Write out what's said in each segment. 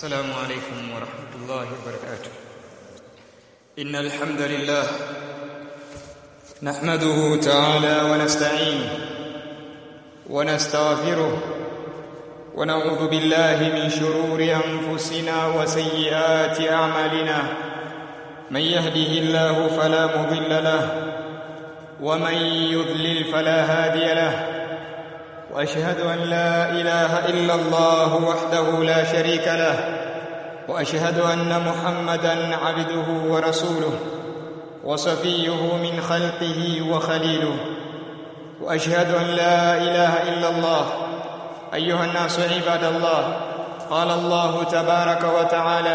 السلام عليكم ورحمة الله وبركاته إن الحمد لله نحمده تعالى ونستعينه ونستغفره ونعوذ بالله من شرور أنفسنا وسيئات أعمالنا من يهده الله فلا مضل له ومن يضلل فلا هادي له واشهد ان لا اله الا الله وحده لا شريك له واشهد ان محمدا عبده ورسوله وصفيه من خلقه وخليله واشهد ان لا اله الا الله ايها الناس عباد الله قال الله تبارك وتعالى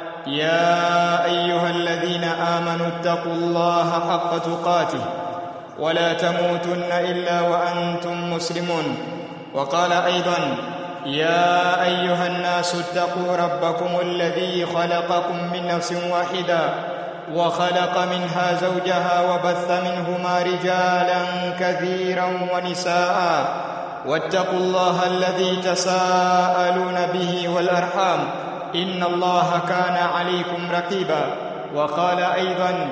يا ايها الذين امنوا اتقوا الله حق تقاته ولا تموتن الا وانتم مسلمون وقال ايضا يا ايها الناس اتقوا ربكم الذي خلقكم من نفس واحده وخلق منها زوجها وبث منهما رجالا كثيرا ونساء واتقوا الله الذي تساءلون به والارحام ان الله كان عليكم رقيبا وقال ايضا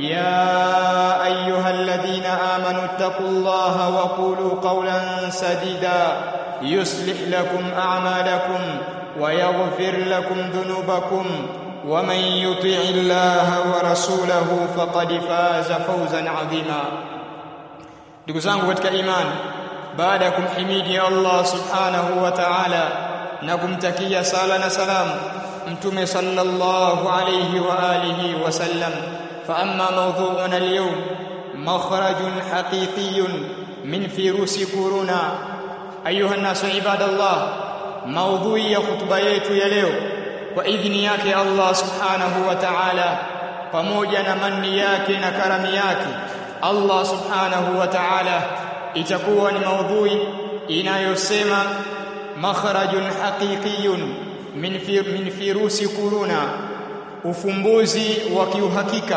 يا ايها الذين امنوا اتقوا الله وقولوا قولا سديدا يصلح لكم اعمالكم ويغفر لكم ذنوبكم ومن يطع الله ورسوله فقد فاز فوزا عظيما ndugu zangu katika imani baada ya kumhimidi Allah subhanahu wa ta'ala na kumtakia sala na salamu mtume sallallahu alayhi wa alihi wa sallam فأما موضوعنا اليوم مخرج حقيقي من فيروس كورونا أيها الناس عباد الله موضوع ya khutba yetu ya leo kwa idhini yake Allah subhanahu wa ta'ala pamoja na manni yake na karami yake Allah subhanahu wa ta'ala itakuwa ni maudhui inayosema makhrajun haqiqiyun min fi, min firusi kuruna ufumbuzi wa kiuhakika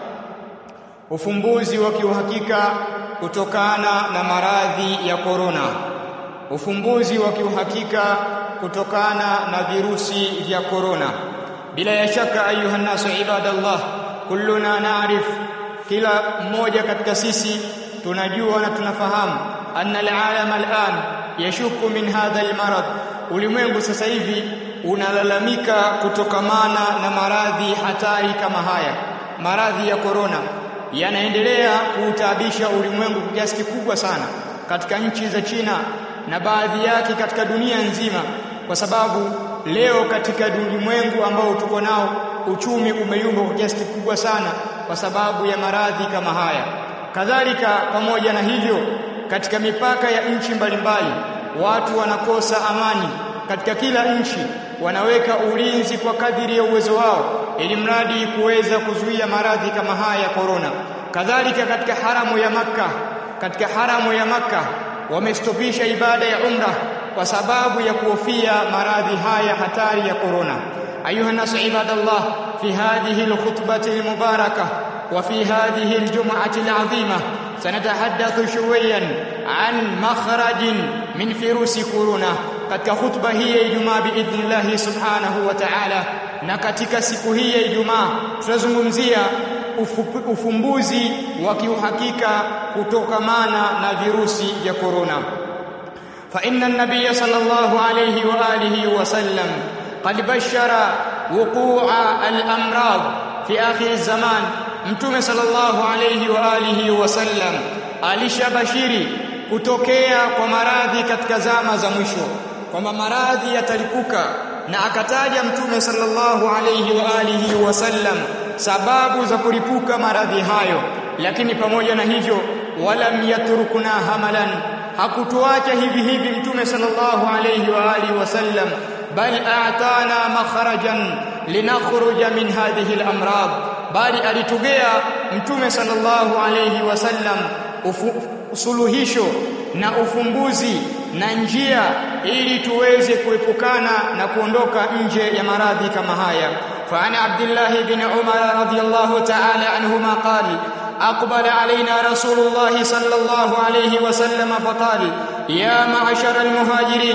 ufumbuzi wa kiuhakika kutokana na maradhi ya korona ufumbuzi wa kiuhakika kutokana na virusi vya korona bila ya shaka ayuha nasu ibadallah kulluna naarif kila mmoja katika sisi tunajua na tunafahamu anna alalam al'an yashuku min hadha almarad ulimwengu sasa hivi unalalamika kutokamana na maradhi hatari kama haya maradhi ya korona yanaendelea kuutabisha ulimwengu kwa kiasi kikubwa sana katika nchi za China na baadhi yake katika dunia nzima kwa sababu leo katika ulimwengu ambao tuko nao uchumi umeyumba kwa kiasi kikubwa sana kwa sababu ya maradhi kama haya kadhalika pamoja na hivyo katika mipaka ya nchi mbalimbali watu wanakosa amani katika kila nchi wanaweka ulinzi kwa kadiri ya uwezo wao ili mradi kuweza kuzuia maradhi kama haya ya korona kadhalika katika haramu ya maka katika haramu ya maka wamestopisha ibada ya umra kwa sababu ya kuhofia maradhi haya hatari ya korona ayuha nasu ibadallah fi hadhihi alkhutbati almubarakah وفي هذه الجمعة العظيمة سنتحدث شويا عن مخرج من فيروس كورونا katika khutba hii ya Ijumaa biidhnillah subhanahu wa ta'ala na katika siku hii ya Ijumaa tutazungumzia ufumbuzi wa kiuhakika kutokamana na virusi vya korona fa inna an-nabiy sallallahu alayhi wa alihi wa sallam qad bashara wuqu'a al-amrad fi akhir az-zaman mtume sallallahu alayhi wa alihi wa sallam alishabashiri kutokea kwa maradhi katika zama za mwisho kwamba maradhi yatalipuka na akataja mtume sallallahu alayhi wa alihi wasallam sababu za kulipuka maradhi hayo lakini pamoja na hivyo walam yatrukuna hamalan hakutuacha hivi hivi mtume sallallahu alayhi wa alihi wasallam bal a'tana makharajan linakhruja min hadhihi al-amrad bali alitugea mtume sallallahu alayhi wasallam suluhisho na ufumbuzi na njia ili tuweze kuepukana na kuondoka nje ya maradhi kama haya fa ana abdullah ibn umar radiyallahu ta'ala anhuma qali أقبل علينا رسول الله صلى الله عليه وسلم فقال يا معشر المهاجرين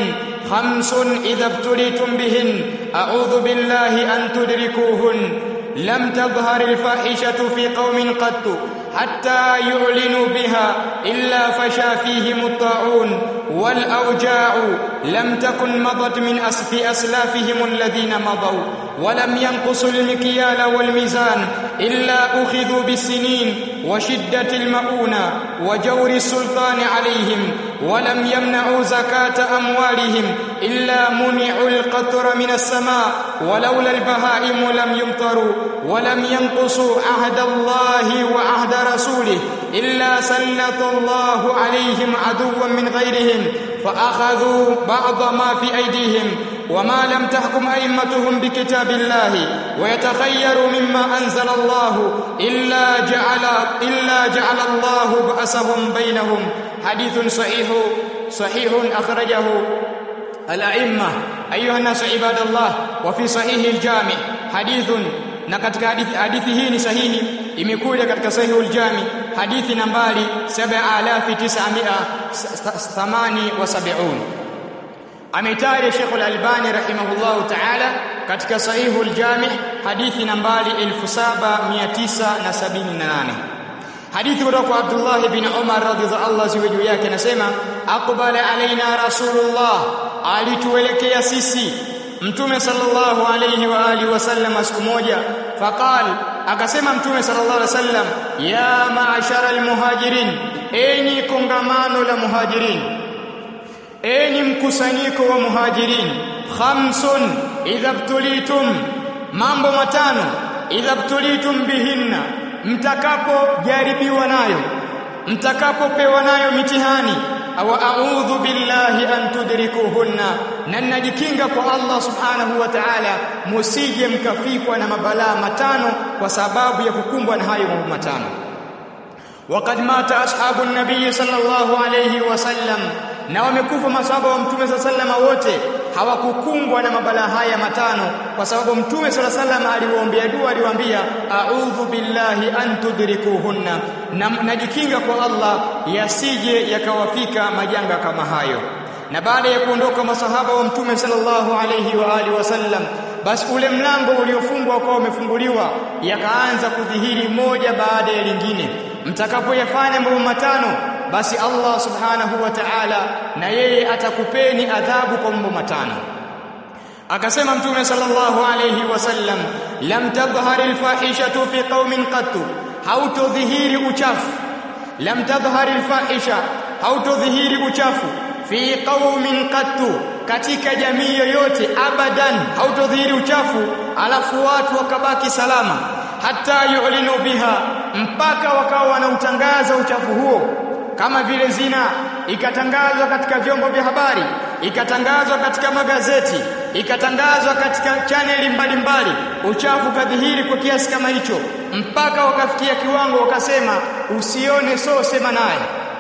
خمس إذا ابتليتم بهن أعوذ بالله أن تدركوهن لم تظهر الفاحشة في قوم قط حتى يعلنوا بها إلا فشى فيهم الطاعون والأوجاع لم تكن مضت من أسف أسلافهم الذين مضوا ولم ينقصوا المكيال والميزان إلا أخذوا بالسنين وشدة المؤونة وجور السلطان عليهم ولم يمنعوا زكاة أموالهم إلا منعوا القطر من السماء ولولا البهائم لم يمطروا ولم ينقصوا عهد الله وعهد رسوله إلا سلط الله عليهم عدوا من غيرهم فأخذوا بعض ما في أيديهم وما لم تحكم أئمتهم بكتاب الله ويتخيروا مما أنزل الله إلا جعل إلا جعل الله بأسهم بينهم حديث صحيح صحيح أخرجه الأئمة أيها الناس عباد الله وفي صحيح الجامع حديث na katika hadithi, hadithi hii ni sahihi imekuja katika sahihul jami hadithi nambari 7978 ameitaja Sheikh al-Albani rahimahullahu ta'ala katika sahihul jami hadithi nambari 7978 hadithi kutoka kwa Abdullah ibn Umar radhiyallahu anhu juu yake anasema aqbala alaina rasulullah alituelekea sisi mtume sallallahu alayhi wa alihi wasallam siku moja faqal akasema mtume sallallahu alayhi wasallam ya ma'ashara almuhajirin enyi kongamano la muhajirin enyi mkusanyiko wa muhajirin khamsun idha btulitum mambo matano idha btulitum bihinna mtakapojaribiwa nayo mtakapopewa nayo mitihani au a'udhu billahi an tudrikuhunna na najikinga kwa Allah subhanahu wa ta'ala musije mkafikwa na mabalaa matano kwa sababu ya kukumbwa na hayo mambo matano وقد مات اصحاب النبي صلى الله عليه وسلم na wamekufa masahaba wa mtume صلى الله عليه wote hawakukumbwa na mabalaa haya matano kwa sababu mtume صلى الله عليه aliwaombea dua aliwaambia a'udhu billahi an tudrikuhunna na najikinga kwa Allah yasije yakawafika majanga kama hayo na baada ya kuondoka masahaba wa mtume sallallahu alayhi wa alihi wasallam basi ule mlango uliofungwa kwa umefunguliwa yakaanza kudhihiri moja baada ya lingine mtakapoyafanya mambo matano basi Allah subhanahu wa ta'ala na yeye atakupeni adhabu kwa mambo matano akasema mtume sallallahu alayhi wasallam lam tadhhar alfahishatu fi qaumin qattu hautodhihiri uchafu lam tadhhar alfahisha hautodhihiri uchafu fi qaumin qattu katika jamii yoyote abadan hautodhihiri uchafu alafu watu wakabaki salama hata yu'linu biha mpaka wakawa wanautangaza uchafu huo kama vile zina ikatangazwa katika vyombo vya habari ikatangazwa katika magazeti ikatangazwa katika chaneli mbalimbali uchafu kadhihiri kwa kiasi kama hicho mpaka wakafikia kiwango wakasema usione so sema naye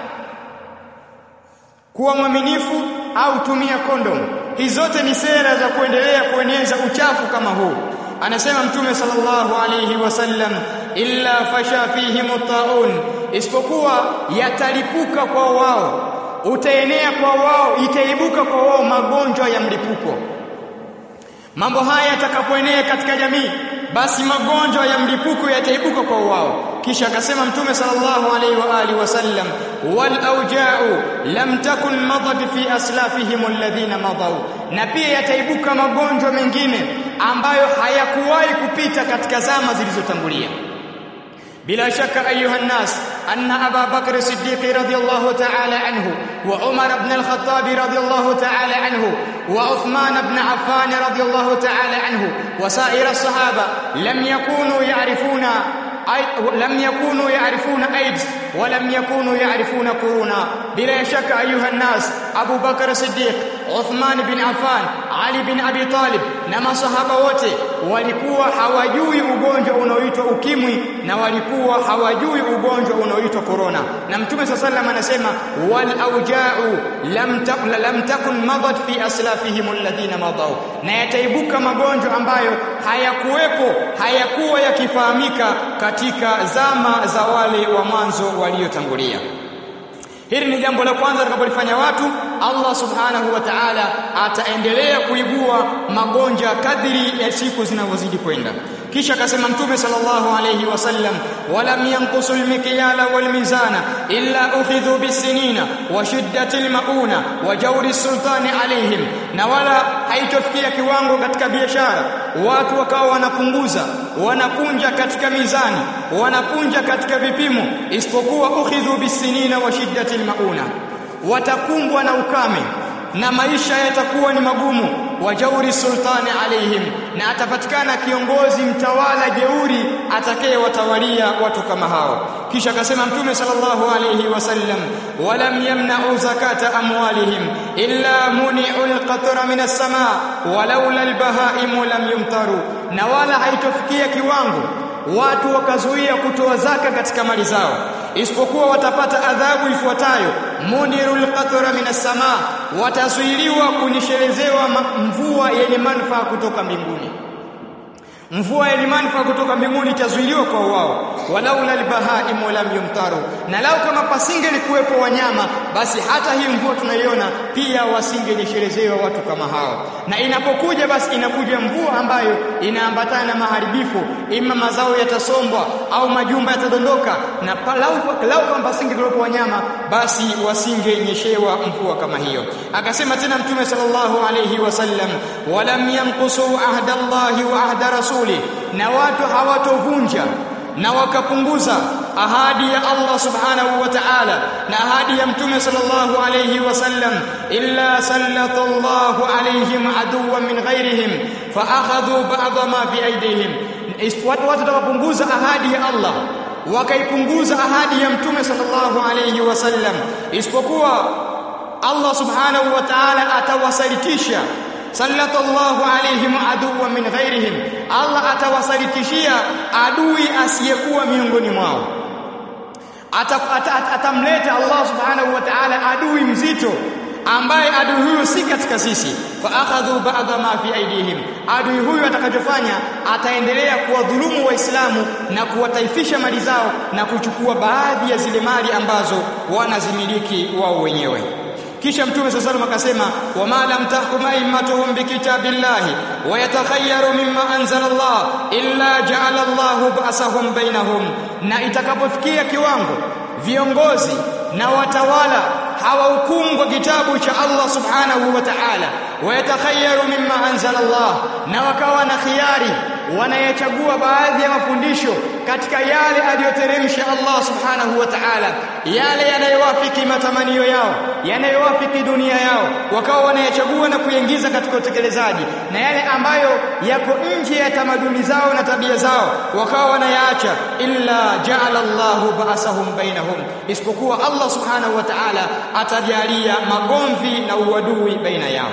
kuwa mwaminifu au tumia kondom hizi zote ni sera za kuendelea kueneza uchafu kama huu anasema mtume sallallahu alayhi wasallam illa fasha fihim taun isipokuwa yatalipuka kwa wao utaenea kwa wao itaibuka kwa wao magonjwa ya mlipuko mambo haya yatakapoenea katika jamii basi magonjwa ya mlipuko yataibuka kwa wao kisha akasema mtume sallallahu alaihi wa alihi wasallam wal auja'u lam takun madad fi aslafihim alladhina madaw na pia yataibuka magonjwa mengine ambayo hayakuwahi kupita katika zama zilizotangulia بلا شك أيها الناس أن أبا بكر الصديق رضي الله تعالى عنه وعمر بن الخطاب رضي الله تعالى عنه وعثمان بن عفان رضي الله تعالى عنه وسائر الصحابة لم يكونوا يعرفون لم يكونوا يعرفون ايدز ولم يكونوا يعرفون كورونا بلا شك ايها الناس ابو بكر الصديق عثمان بن عفان علي بن ابي طالب na masahaba wote walikuwa hawajui ugonjwa unaoitwa ukimwi na walikuwa hawajui ugonjwa unaoitwa corona na mtume sallallahu anasema wal auja'u lam lam takun madat fi aslafihim alladhina madaw na yataibuka magonjwa ambayo hayakuwepo hayakuwa yakifahamika katika zama za wale wa mwanzo waliotangulia hili ni jambo la kwanza tutakapolifanya watu Allah subhanahu wa ta'ala ataendelea kuibua magonjwa kadri ya siku zinavyozidi kwenda kisha akasema mtume sallallahu alayhi wasallam walam yanqusu almikyala walmizana illa ukhidhu bisinina wa shiddati almauna wa jawri sultani alayhim na wala haitofikia kiwango katika biashara watu wakawa wanapunguza wanakunja katika mizani wanakunja katika vipimo isipokuwa ukhidhu bisinina wa shiddati almauna watakumbwa na ukame na maisha yatakuwa ni magumu wajauri sultani alaihim na atapatikana kiongozi mtawala jeuri atakayewatawalia watu kama hao kisha akasema mtume sallallahu alayhi wasallam walam yamna'u zakata amwalihim illa muni'u alqatra min as-samaa walaula albahaimu lam yumtaru na wala haitofikia kiwango watu wakazuia kutoa zaka katika mali zao isipokuwa watapata adhabu ifuatayo munirul qatra minas samaa watazuiliwa kunyeshelezewa mvua yenye manufaa kutoka mbinguni mvua yenye manufaa kutoka mbinguni itazuiliwa kwa wao walaula albahaim lam yumtaru na lao kama pasingelikuwepo wanyama basi hata hii mvua tunaiona pia wasingenyeshelezewa watu kama hao na inapokuja basi inakuja mvua ambayo inaambatana na maharibifu ima mazao yatasombwa au majumba yatadondoka na lau, lau kama pasingelikuwepo wanyama basi wasingenyeshewa mvua kama hiyo akasema tena mtume sallallahu alayhi wasallam walam yanqusu ahda Allahi wa ahda rasul rasuli na watu hawatovunja na wakapunguza ahadi ya Allah subhanahu wa ta'ala na ahadi ya mtume sallallahu alayhi wasallam illa sallatallahu alayhim aduwwan min ghairihim fa akhadhu ba'd ma fi aydihim watu watapunguza ahadi ya Allah wakaipunguza ahadi ya mtume sallallahu alayhi wasallam isipokuwa Allah subhanahu wa ta'ala atawasalitisha sallallahu alaihim aduwa min ghairihim Allah atawasalitishia adui asiyekuwa miongoni mwao atamleta Allah subhanahu wa ta'ala adui mzito ambaye adui huyu si katika sisi fa akhadhu ba'dha ma fi aidihim adui huyu atakachofanya ataendelea kuwadhulumu waislamu na kuwataifisha mali zao na kuchukua baadhi ya zile mali ambazo wanazimiliki wao wenyewe kisha mtume sasa sallam akasema wama lam tahkum a'immatuhum bikitabillahi wa yatakhayyaru mimma anzala Allah illa ja'ala Allah ba'sahum bainahum na itakapofikia kiwango viongozi na watawala hawahukumu kwa kitabu cha Allah subhanahu wa ta'ala wa yatakhayyaru mimma anzala Allah na wakawa na khiari wanayachagua baadhi ya mafundisho katika yale aliyoteremsha Allah subhanahu wa ta'ala yale yanayowafiki matamanio yao yanayowafiki dunia yao wakawa wanayachagua na kuyaingiza katika utekelezaji na yale ambayo yako nje ya tamaduni zao na tabia zao wakawa wanayaacha illa ja'ala Allahu ba'sahum bainahum isipokuwa Allah subhanahu wa ta'ala atajalia magomvi na uadui baina yao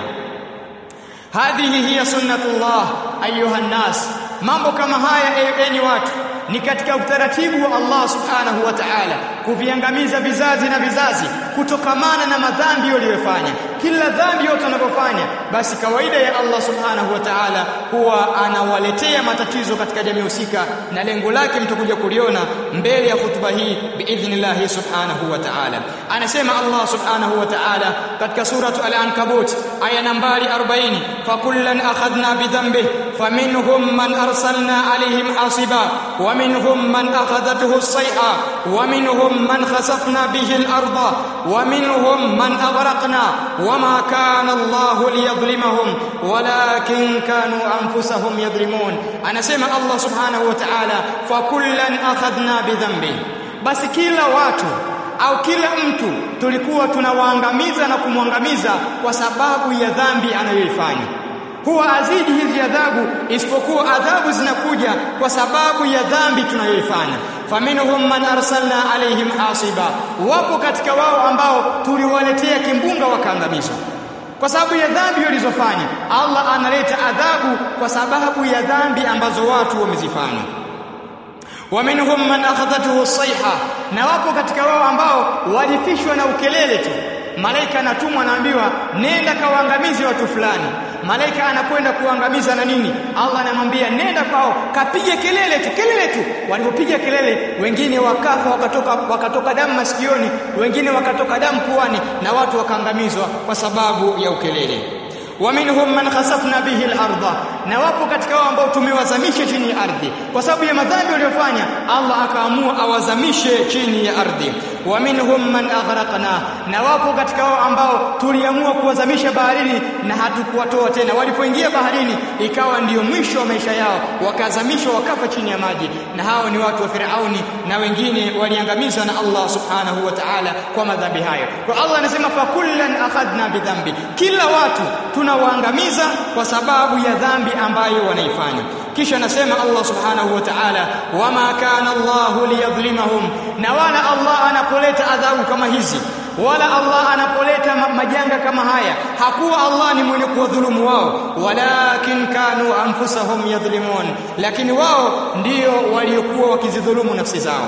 hadhihi hiya sunnatullah ayuha nas mambo kama haya enyi watu ni katika utaratibu wa Allah subhanahu wa ta'ala kuviangamiza vizazi na vizazi kutokamana na madhambi waliyofanya kila dhambi yote wanapofanya basi kawaida ya Allah subhanahu wa ta'ala huwa anawaletea matatizo katika jamii husika na lengo lake mtakuja kuliona mbele ya hutuba hii biidhnillah subhanahu wa ta'ala anasema Allah subhanahu wa ta'ala katika suratu al-ankabut aya nambari 40 fakullan akhadna bidhanbihi faminhum man arsalna alayhim hasiba ومنهم من أخذته الصيحة ومنهم من خسفنا به الأرض ومنهم من أغرقنا وما كان الله ليظلمهم ولكن كانوا أنفسهم يظلمون أنا سمع الله سبحانه وتعالى فكلا أخذنا بذنبه بس كلا watu au kila mtu tulikuwa tunawaangamiza na kumwangamiza kwa sababu ya dhambi anayoifanya huwa azidi hizi adhabu isipokuwa adhabu zinakuja kwa sababu ya dhambi tunayoifanya faminhum man arsalna alaihim hasiba wapo katika wao ambao tuliwaletea kimbunga wakaangamizwa kwa sababu ya dhambi walizofanya Allah analeta adhabu kwa sababu ya dhambi ambazo watu wamezifanya waminhum man akhadhathu as-sayha na wapo katika wao ambao walifishwa na ukelele tu malaika anatumwa anaambiwa nenda kawaangamize watu fulani malaika anakwenda kuangamiza na nini Allah anamwambia nenda kwao kapige kelele tu kelele tu walipopiga kelele wengine wakafa wakatoka wakatoka damu masikioni wengine wakatoka damu puani na watu wakaangamizwa kwa sababu ya ukelele ومنهم من خسفنا به الارض na wapo katika wao ambao tumewazamisha chini ya ardhi kwa sababu ya madhambi waliyofanya Allah akaamua awazamishe chini ya ardhi wa minhum man aghraqna na wapo katika wao ambao tuliamua kuwazamisha baharini na hatukuwatoa tena walipoingia baharini ikawa ndiyo mwisho wa maisha yao wakazamishwa wakafa chini ya maji na hao ni watu wa Firauni na wengine waliangamizwa na Allah subhanahu wa ta'ala kwa madhambi hayo kwa Allah anasema fa kullan akhadna bidhambi kila watu tunawaangamiza kwa sababu ya dhambi ambayo wanaifanya kisha anasema Allah subhanahu wa ta'ala wama kana Allah liyadhlimahum na wala Allah anapoleta adhabu kama hizi wala Allah anapoleta majanga kama haya hakuwa Allah ni mwenye kuwadhulumu wao walakin kanu anfusahum yadhlimun lakini wao ndio waliokuwa wakizidhulumu nafsi zao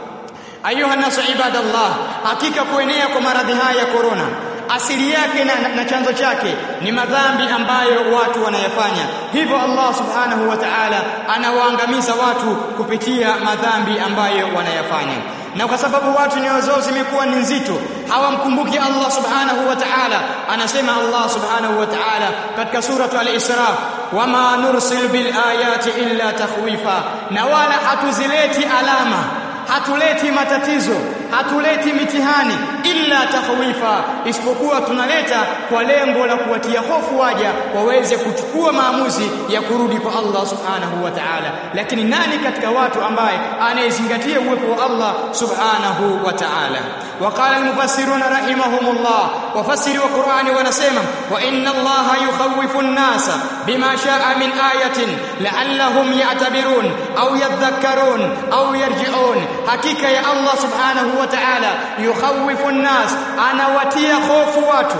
ayuha nasu ibadallah hakika kuenea kwa maradhi haya ya corona asili yake na, na, na chanzo chake ni madhambi ambayo watu wanayafanya hivyo Allah subhanahu wa ta'ala anawaangamiza watu kupitia madhambi ambayo wanayafanya na kwa sababu watu nyoyo zao zimekuwa ni nzito hawamkumbuki Allah subhanahu wa ta'ala anasema Allah subhanahu wa ta'ala katika suratu al-Isra wama nursil bil ayati illa takhwifa na wala hatuzileti alama hatuleti matatizo hatuleti mitihani illa takhwifa isipokuwa tunaleta kwa lengo la kuwatia hofu waja waweze kuchukua maamuzi ya kurudi kwa Allah subhanahu wa ta'ala lakini nani katika watu ambaye anayezingatia uwepo wa Allah subhanahu wa ta'ala وقال المفسرون رحمهم الله وفسر القرآن ونسمع وإن الله يخوف الناس بما شاء من آية لعلهم يعتبرون أو يذكرون أو يرجعون حقيقة يا الله سبحانه وتعالى يخوف الناس أنا وتي خوف watu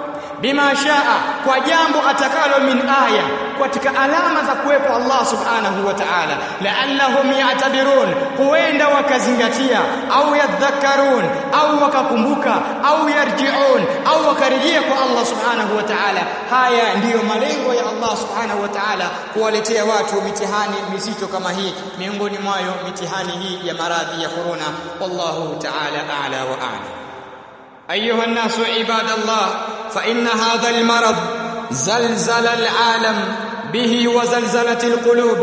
bima shaa kwa jambo atakalo min aya katika alama za kuwepo Allah subhanahu wa ta'ala la'allahum ya'tabirun huenda wakazingatia au yadhakkarun au wakakumbuka au yarji'un au wakarejea kwa Allah subhanahu wa ta'ala haya ndiyo malengo ya Allah subhanahu wa ta'ala kuwaletea watu mitihani mizito kama hii miongoni mwayo mitihani hii ya maradhi ya corona wallahu ta'ala a'la wa a'lam أيها الناس عباد الله فإن هذا المرض زلزل العالم به وزلزلت القلوب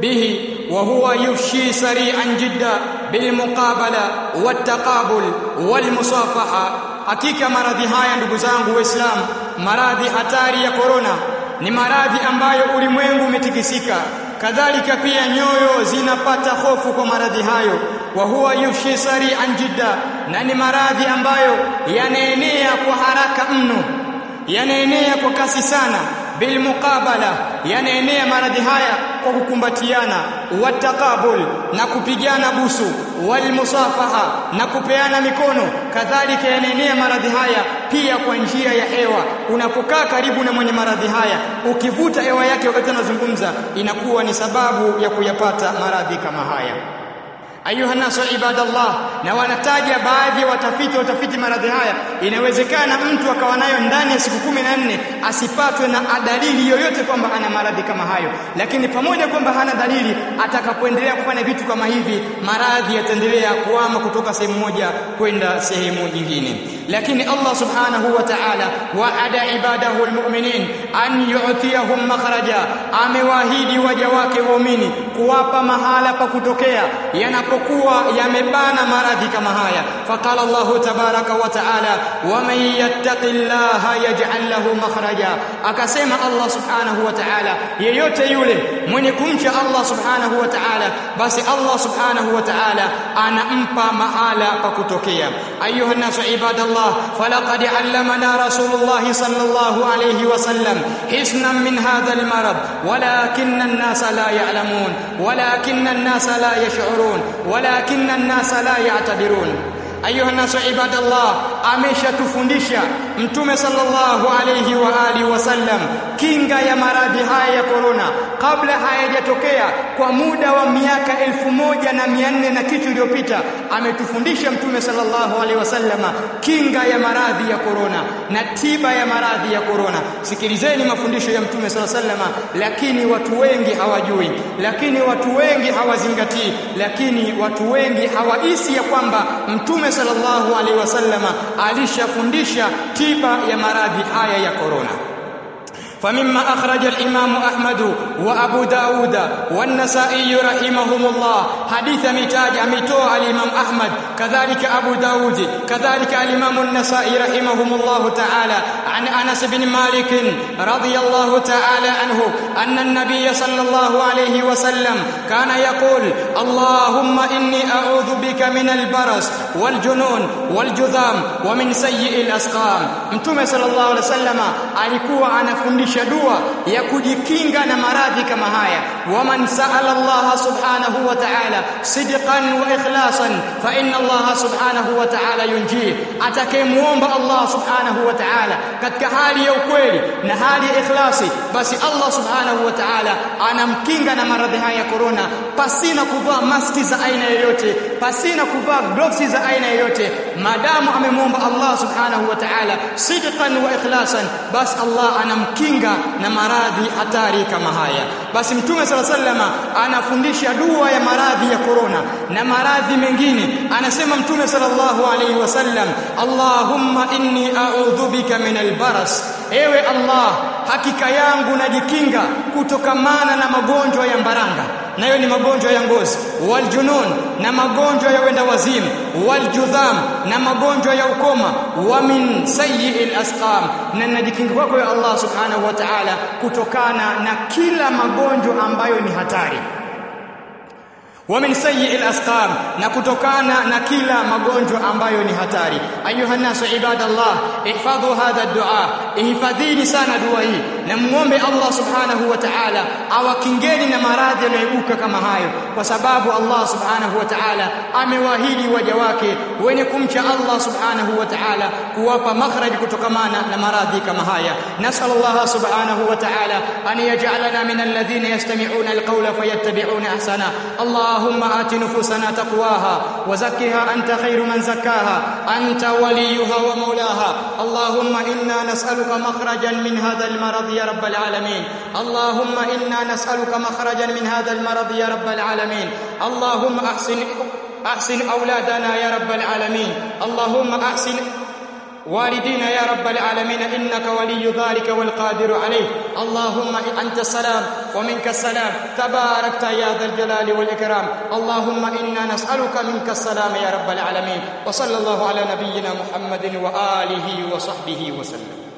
به وهو يفشي سريعا جدا بالمقابلة والتقابل والمصافحة hakika maradhi haya ndugu zangu waislamu maradhi hatari ya korona ni maradhi ambayo ulimwengu umetikisika kadhalika pia nyoyo zinapata hofu kwa maradhi hayo wa huwa yufshi sari'an jidda na ni maradhi ambayo yanaenea kwa haraka mno yanaenea kwa kasi sana bil muqabala yanaenea maradhi haya kwa kukumbatiana watakabul na kupigana busu wal musafaha na kupeana mikono kadhalika yanaenea maradhi haya pia kwa njia ya hewa unapokaa karibu na mwenye maradhi haya ukivuta hewa yake wakati anazungumza inakuwa ni sababu ya kuyapata maradhi kama haya ayuha nasu ibadallah na wanataja baadhi ya watafiti watafiti maradhi haya inawezekana mtu akawa nayo ndani ya siku kumi na nne asipatwe na dalili yoyote kwamba ana maradhi kama hayo lakini pamoja kwamba hana dalili atakapoendelea kufanya vitu kama hivi maradhi yataendelea kuama kutoka sehemu moja kwenda sehemu nyingine lakini Allah subhanahu wa ta'ala wa'ada ibadahu almu'minin an yu'tiyahum makhraja amewaahidi waja wake waumini kuwapa mahala pa kutokea yanapokuwa yamebana maradhi kama haya faqala Allah tabaraka wa ta'ala waman yattaqillaha yaj'al lahu makhraja akasema Allah subhanahu wa ta'ala yeyote yule mwenye kumcha Allah subhanahu wa ta'ala basi Allah subhanahu wa ta'ala anampa mahala pa kutokea ayuha nasu ibadallah falaqad allamana rasulullah sallallahu alayhi wasallam hisnan min hadha almarad walakinna an-nasa la ya'lamun walakinna an-nasa la yash'urun walakinna an-nasa la ya'tabirun ayuha nasu ibadallah ameshatufundisha mtume sallallahu alayhi wa alihi wasallam kinga ya maradhi haya ya korona kabla hayajatokea kwa muda wa miaka elfu moja na mia nne na kitu iliyopita ametufundisha mtume sallallahu alaihi wasallama kinga ya maradhi ya korona na tiba ya maradhi ya korona sikilizeni mafundisho ya mtume sallallahu alaihi wasallama lakini watu wengi hawajui lakini watu wengi hawazingatii lakini watu wengi hawahisi ya kwamba mtume sallallahu alaihi wasallama alishafundisha tiba ya maradhi haya ya korona فمما أخرج الإمام أحمد وأبو داود والنسائي رحمهم الله حديث متاج أميتو الإمام أحمد كذلك أبو داود كذلك الإمام النسائي رحمهم الله تعالى عن أنس بن مالك رضي الله تعالى عنه أن النبي صلى الله عليه وسلم كان يقول اللهم إني أعوذ بك من البرص والجنون والجذام ومن سيء الأسقام متوم صلى الله عليه وسلم alikuwa anafundisha dua ya kujikinga na maradhi kama haya waman sa'ala Allah subhanahu wa ta'ala sidqan wa ikhlasan fa inna Allah subhanahu wa ta'ala yunji atakayemuomba Allah subhanahu wa ta'ala katika hali ya ukweli na hali ya ikhlasi basi Allah subhanahu wa ta'ala anamkinga na maradhi haya ya corona pasina kuvaa maski za aina yoyote pasina kuvaa gloves za aina yoyote maadamu amemuomba Allah subhanahu wa ta'ala sidqan wa ikhlasan basi Allah anamkinga na maradhi hatari kama haya basi mtume sala sallama anafundisha dua ya maradhi ya korona na maradhi mengine anasema mtume sallallahu alaihi wasallam Allahumma inni a'udhu bika min albaras ewe Allah hakika yangu najikinga kutokamana na magonjwa ya mbaranga nayo ni magonjwa ya ngozi waljunun na magonjwa ya wenda wazimu waljudham na magonjwa ya ukoma wa min sayyi'il asqam na najikinga kwako ya Allah subhanahu wa ta'ala kutokana na kila magonjwa ambayo ni hatari ومن سيء الاسقام na kutokana na kila magonjwa ambayo ni hatari ayuha nasu ibadallah ihfadhu hadha dua ihfadhini sana dua hii na muombe Allah subhanahu wa ta'ala awakingeni na maradhi yanayoibuka kama hayo kwa sababu Allah subhanahu wa ta'ala amewaahidi waja wake wenye kumcha Allah subhanahu wa ta'ala kuwapa makhraj kutokamana na maradhi kama haya nasal Allah subhanahu wa ta'ala an yaj'alana min alladhina yastami'una alqawla fayattabi'una ahsana Allah اللهم آت نفوسنا تقواها وزكها أنت خير من زكاها أنت وليها ومولاها اللهم إنا نسألك مخرجا من هذا المرض يا رب العالمين اللهم إنا نسألك مخرجا من هذا المرض يا رب العالمين اللهم أحسن أحسن أولادنا يا رب العالمين اللهم أحسن والدينا يا رب العالمين إنك ولي ذلك والقادر عليه اللهم أنت السلام ومنك السلام تباركت يا ذا الجلال والإكرام اللهم إنا نسألك منك السلام يا رب العالمين وصلى الله على نبينا محمد وآله وصحبه وسلم